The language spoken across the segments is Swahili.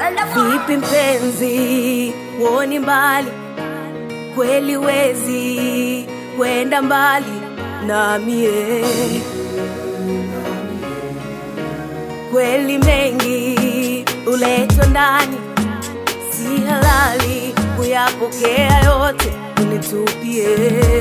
Vipi mpenzi, woni mbali kweli, wezi kwenda mbali na mie kweli, mengi uletwa ndani, si halali kuyapokea yote, unitupie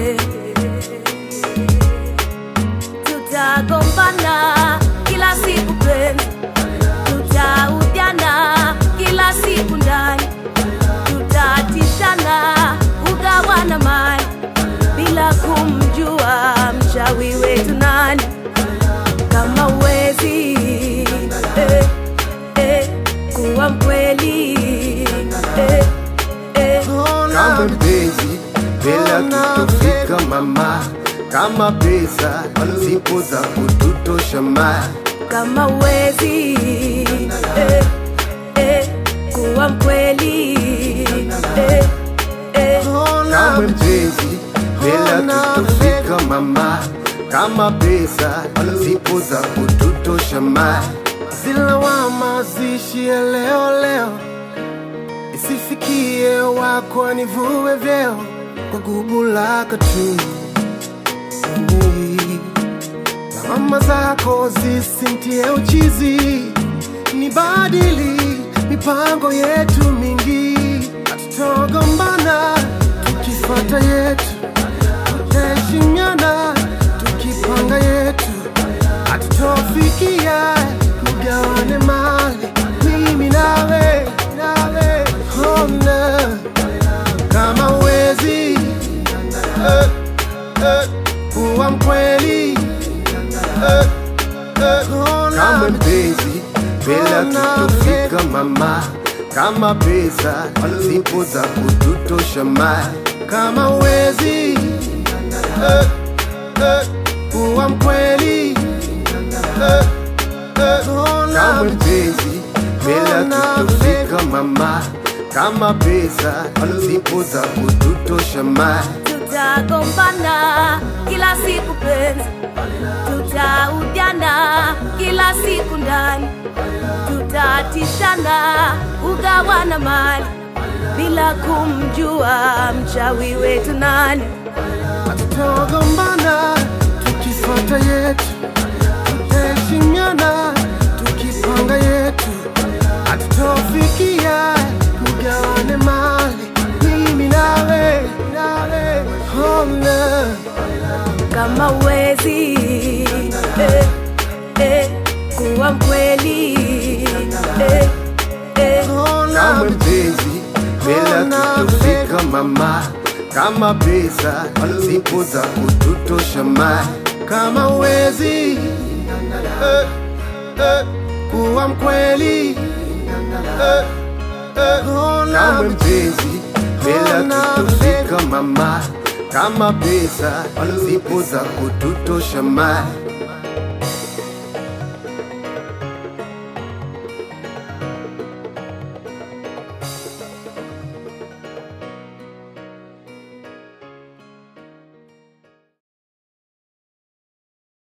tutagombana kila siku penzi, tutaujana kila siku ndani, tutatishana kugawana mali bila kumjua mchawi wetu nani. Kama uwezi eh, eh, kuwa mkweli eh, eh, kama mpenzi bila tutofika mama, kama pesa zipo za kututosha ma kama uwezi eh, eh, kuwa mkweli eh, eh, kama mpenzi bila tutofika mama, kama pesa zipo za kututosha ma Zilawama zishie leo leo, isifikie wako nivue vyeo kwa gubu lako tu. Lawama zako zisintie uchizi, ni badili mipango yetu mingi, hatutogombana tukifata yetu, tutaheshimiana tukipanga yetu hatutofikia tugawane mali mimi nawe nawe hona kama uwezi eh, eh, kuwa mkweli eh, eh, hona kama mpenzi bila tutofika mama, kama pesa zipo za kututosha ma kama uwezi eh, eh, kuwa mkweli eh, eh, hona kama mpenzi bila tutofika mama, kama pesa zipo za kututosha ma tutagombana kila siku penzi, tutaujana kila siku ndani, tutatishana kugawana mali bila kumjua mchawi wetu nani. Tutagombana tukifuata yetu, tutaheshimiana tukipanga yetu, hatutofikia tugawane mali mimi nawe nawe hona kama uwezi eh, eh, kuwa mkweli eh, eh, kama mpenzi bila tutofika mama, kama pesa zipo za kututosha ma kama uwezi eh, eh, kuwa mkweli eh, eh, hona kama mpenzi bila tutofika mama, kama pesa zipo za kututosha ma